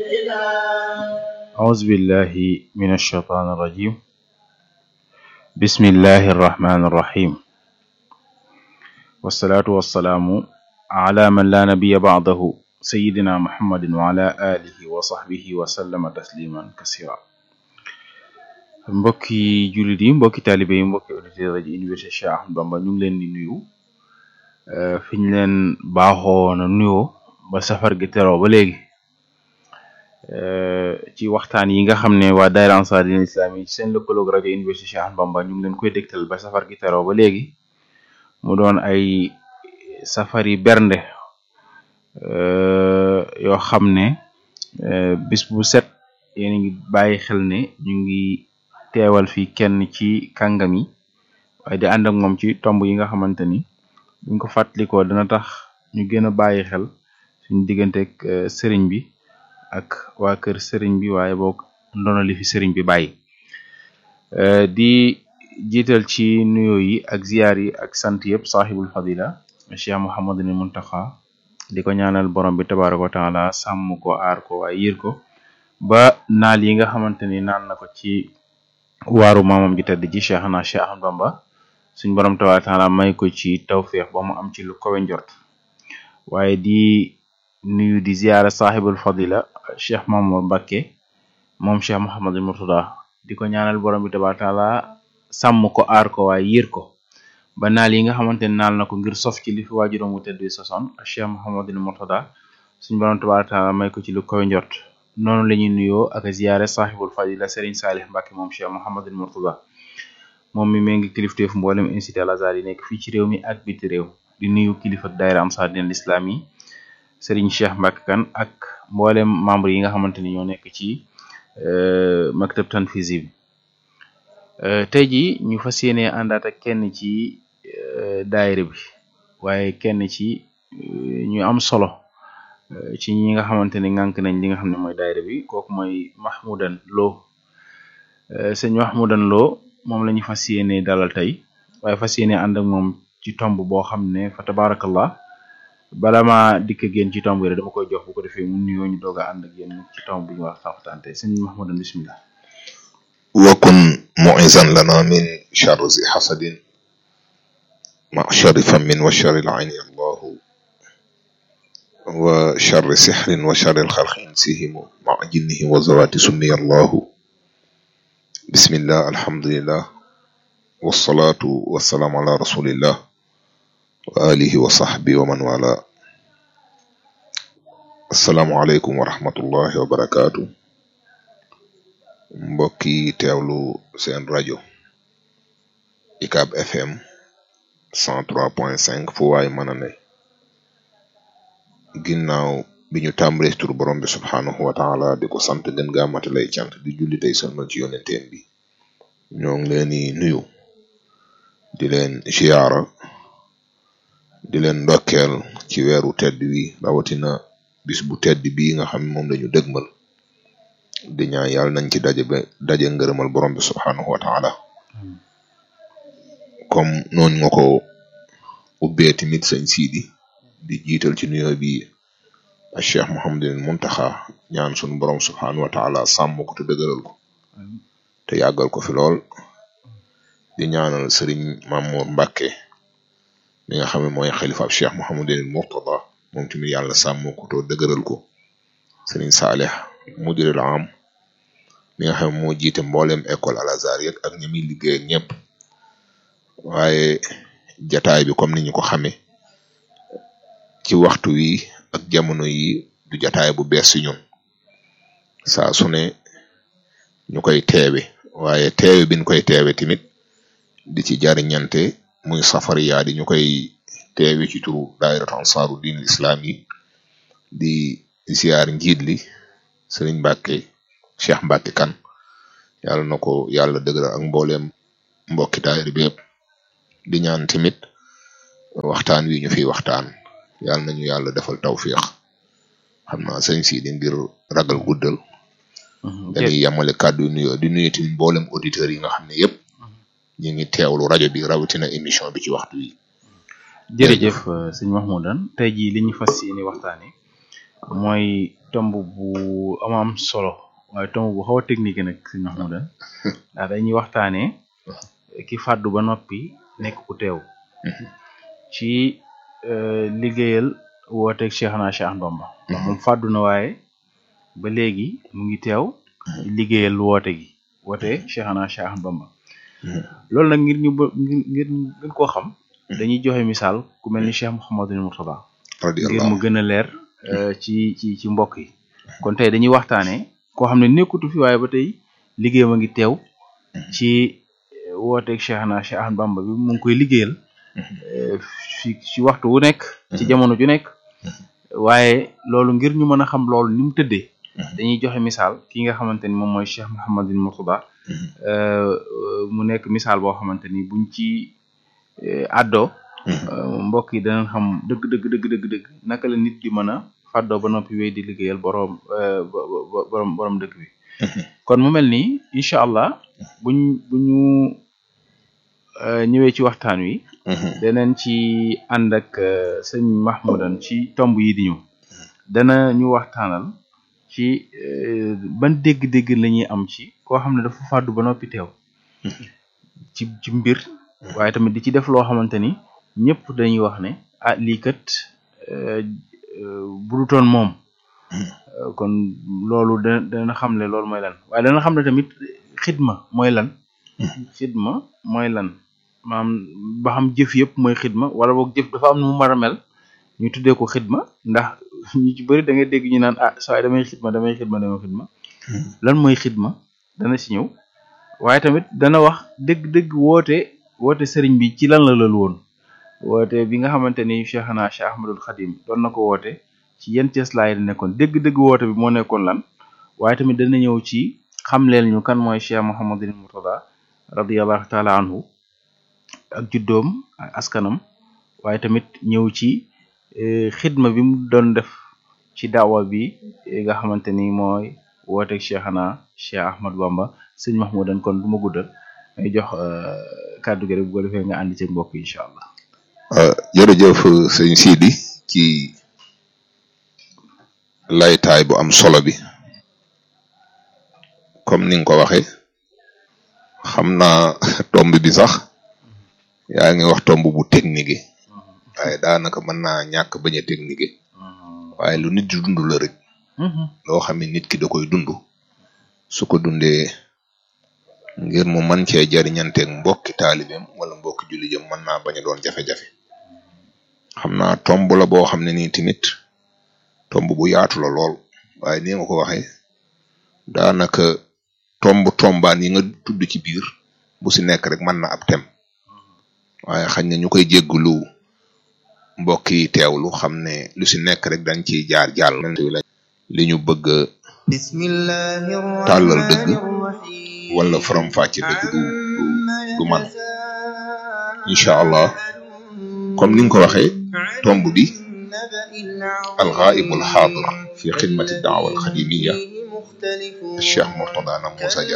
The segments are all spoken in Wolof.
أعوذ بالله من الشيطان الرجيم بسم الله الرحمن الرحيم والصلاة والسلام على من لا نبي بعده سيدنا محمد وعلى آله وصحبه وسلم تسليما كثيرا mbokki jullit yi mbokki taalibe yi mbokki auditeur rajo Université Cheikh Ahmadou Bamba ñu ngi leen di nuyu fi ñu leen baaxoo na nuyoo ba safar gi teroo ba léegi ci waxtaan yi nga xam ne waa daayira Ansar Dine Islam yi seen lëkkaloog rajo Université Cheikh Ahmadou Bamba ñu ngi leen koy dégtal ba safar gi teroo ba léegi mu doon ay safari bernde yoo xam ne bis bu set yéen ngi bàyyi xel ne ñu ngi teewal fi kenn ci kàngam yi waaye di ànd ak moom ci tomb yi nga xamante ni buñ ko fàttalikoo dana tax ñu gën a bàyyi xel suñu digganteeg sëriñ bi ak waa kër sëriñ bi waaye boog ndono li fi sëriñ bi bàyyi di jiital ci nuyoo yi ak ziyaar yi ak sant yëpp saaxibul fadila cheikh Mouhamadul Muntaxa di ko ñaanal borom bi tabaraka wa taala sàmm ko aar ko waaye yiir ko ba naal yi nga xamante ni naan na ko ci waaru maamam ji tedd ji cheikh na cheikh Ahmadou Bamba suñ borom tabaraka wa taala may ko ci tawféex ba mu am ci lu kowe njort waaye di nuyu di ziyaara saaxibul fadila cheikh Mamour Mbacké moom cheikh Mouhamadul Murtada di ko ñaanal borom bi tabaraka wa taala sàmm ko aar ko waaye yiir ko ba naal yi nga xamante ne naal na ko ngir sof ci li fi waajuram wu tedd soson cheikh Mouhamadul Murtada suñ borom tabaraka wa taala may ko ci lu kowe njort noonu la ñuy nuyoo ak ziyaare saaxibul fadila Serigne Salih Mbacké moom cheikh Mouhamadul Murtada moom mi mee ngi kilifteef mboolem incité al azhar yi nekk fii ci réew mi ak biti réew di nuyu kilifa daayira Ansar Dine Islam yi Serigne Cheikh Mbacké Kane ak mboolem membre yi nga xamante ni ñoo nekk ci maktab tanfizi bi tey ji ñu fas yéene àndaat ak kenn ci daayira bi waaye kenn ci ñu am solo ci ñi nga xamante ni ngànk nañ li nga xam ne mooy daayira bi kooku mooy Mahmoudan Lo sëñ Mahmoudan Lo moom la ñu fas yéene dalal tey waaye fas yéene ànd ak moom ci tomb boo xam ne fa tabarakallah bala ma dikk génn ci tomb yi dama koy jox bu ko defee mu nuyoo ñu doog a ànd ak yéen ci tomb bi ñu wax waxtaan tey sëñ Mahmoudan bismillah wakun muizan lana min charri zi xasadin ma charri fammin wa charri al-ayni allahu wa charri sixrin wa charri alxalqi insihimu ma jinnihi wa zawati summiya allahu bismillah alhamdulillah wasalaatu wasalaamu ala rasulillah wa alihi wa sahbi wa man wala assalaamu aleykum wa rahmatullahi wa barakaatu mbokki teewlu seen rajo UCAB FM 103.5 fu waay mën a ne ginnaaw bi ñu tàmbalee tur borom bi subhaanahu wa taala di ko sant gën gaa matalay cant di julli tey sëlmal ci yonenteen bi ñoo ngi leen di nuyu di leen ziyaara di leen ndokkeel ci weeru tedd wi rawatina bis bu tedd bii nga xam ne moom lañu dëgmal di ñaan yàlla nañ ci daje ba daje ngërëmal borom bi subhaanahu wa taala comme noonu nga ko ubbee tamit sëñ siidi di jiital ci nuyoo bi a cheikh Mouhamadul Muntaxa ñaan sunu borom subhaanahu wa taala sàmm ko te dëgëral ko te yàggal ko fi lool di ñaanal sëriñ Mamour Mbacké mi nga xam ne mooy xalifaab cheikh Mouhamadul Murtada moom tamit yàlla sàmm ko te dëgëral ko sëriñ Saleh mudirul am mi nga xam ne moo jiite mboolem école al azhar yëg ak ñi muy liggéey ak ñëpp waaye jataay bi comme ni ñu ko xamee ci waxtu wi ak jamono yi du jataay bu bees si ñun saa su ne ñu koy teewe waaye teewe biñ koy teewe tamit di ci jariñante muy safariyaa di ñu koy teewe ci turu daayiratu ansaaru diin islam yi di ziar njiit li sëriñ Mbàkke Cheikh Mbàkke Kane yàlla na ko yàlla dëgëral ak mbooleem mbokki daayira bi yëpp di ñaan tamit waxtaan wi ñu fiy waxtaan yàlla nañu yàlla defal tawfiix xam naa sëñ si di ngir ragal guddal dañuy yemale kàddu yu nuyoo di nuyu tamit mboolem auditeurs yi nga xam ne yëpp ñu ngi teewlu rajo bi rawatina émission bi ci waxtu wi jërëjëf sëñ Mahmoudan tey jii li ñu fas yéene waxtaane mooy tomb bu am am solo waaye tomb bu xaw a technique nag sëñ Mahmoudan ndax dañuy waxtaanee ki fàddu ba noppi nekk ku teew ci liggéeyal wooteeg Cheikhna Cheikh Ahmadou Bamba ndax moom fàddu na waaye ba léegi mu ngi teew di liggéeyal woote gi woote Cheikhna Cheikh Ahmadou Bamba loolu nag ngir ñu ba ngir gën koo xam dañuy joxe misaal ku mel ni Cheikh Mouhamadou Mourtada ngir mu gën a leer ci ci ci mbokk yi kon tey dañuy waxtaanee koo xam ne nekkutu fi waaye ba tey liggéeyam a ngi teew ci wooteeg Cheikhna Cheikh Ahmadou Bamba bi mu ngi koy liggéeyal fi ci waxtu wu nekk ci jamono ju nekk waaye loolu ngir ñu mën a xam loolu ni mu tëddee dañuy joxe misaal ki nga xamante ni moom mooy Cheikh Mouhamadou Mourtada mu nekk misaal boo xamante ni buñ ci àddoo mbokk yi danañ xam dëgg dëgg dëgg dëgg dëgg naka la nit di mën a fàddoo ba noppi wéy di liggéeyal boroom boroom boroom dëkk bi kon mu mel nii incha allah buñ buñu ñëwee ci waxtaan wi danañ ci ànd ak sëñ Mahmoudan ci tomb yi di ñëw dana ñu waxtaanal ci ban dégg-dégg la ñuy am ci koo xam ne dafa fàddu ba noppi teew ci ci mbir waaye tamit di ci def loo xamante ni ñëpp dañuy wax ne ah lii kat budutoon moom kon loolu da dana xam ne loolu mooy lan waaye dana xam ne tamit xidma mooy lan xidma mooy lan maanaam ba xam jëf yëpp mooy xidma wala boog jëf dafa am nu mu mar a mel ñu tuddee ko xidma ndax ñu ci bëri da ngay dégg ñu naan ah saa damay xidma damay xidma damay xidma lan mooy xidma dana ci ñëw waaye tamit dana wax dëgg-dëgg woote woote sëriñ bi ci lan la lal woon woote bi nga xamante ni Cheikhna Cheikh Ahmadul Khadim doon na ko woote ci yenn cëslaay la nekkoon dëgg-dëgg woote bi moo nekkoon lan waaye tamit dana ñëw ci xamleel ñu kan mooy Cheikh Mouhamadul Mourtada radiyallahu taala anhu ak juddoom ak askanam waaye tamit ñëw ci xidma bi mu doon def ci daawa bi nga xamante ni mooy wooteeg Cheikhna Cheikh Ahmadou Bamba sëñ Mahmoudan kon du ma guddal may jox kàddu gi rek bu ko defee nga ànd ci mbokk yi incha allah. jërëjëf sëñ Sidi ci laytaay bu am solo bi comme ni nga ko waxee xam naa tomb bi sax yaa ngi wax tomb bu technique waaye daanaka mën naa ñàkk bañ a technique waaye lu nit di dund la rek loo xam ne nit ki da koy dund su ko dundee ngir mu mën cee jariñanteeg mbokki taalibeem wala mbokki jullijam mën naa bañ a doon jafe-jafe xam naa tomb la boo xam ne nii tamit tomb bu yaatu la lool waaye ni nga ko waxee daanaka tomb tombaan yi nga tudd ci biir bu si nekk rek mën na ab tem waaye xañ na ñu koy jéggulu mbokk yi teewlu xam ne lu si nekk rek dañ ciy jaar jàll li ñu bëgg tàllal dëgg wala faram fàcce dëgg du du man incha allah comme ni nga ko waxee tomb bi alxaaibul xaadir fi xidmati daawa alxadimiya cheikh Mourtada na Moussa Dia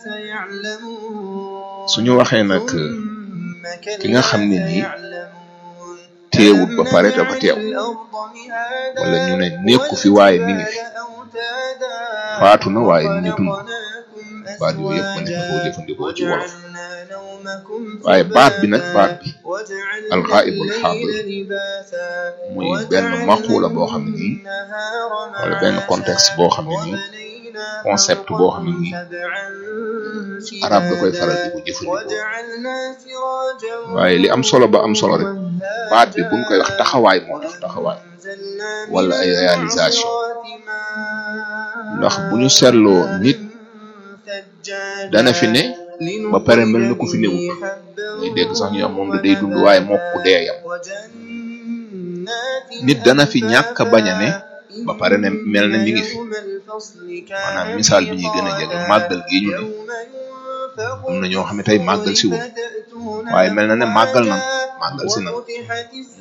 suñu waxee nag ki nga xam ne nii teewut ba pare dafa teew wala ñu ne nekku fi waaye mi ngi fi faatu na waaye mi ngi dund baat yooyu yëpp mën nañu koo jëfandikoo ci wolof waaye baat bi nag baat bi alxaaibul xaadir muy benn maquula boo xam ne nii wala benn contexte boo xam ne nii concept boo xam ne nii arab da koy faral di ko jëfandikoo waaye li am solo ba am solo rek baat bi buñ koy wax taxawaay moo tax taxawaay wala ay réalisation ndax bu ñu seetloo nit dana fi ne ba pare mel na ku fi newut ngay dégg sax ñu am moom da day dund waaye moo ku dee yam nit dana fi ñàkk bañ a ne ba pare ne mel na mi ngi fi maanaam misaal bi ñuy gën a jege màggal gi ñu ne am na ñoo xam ne tey màggal si wun waaye mel na ne màggal nan màggal si nan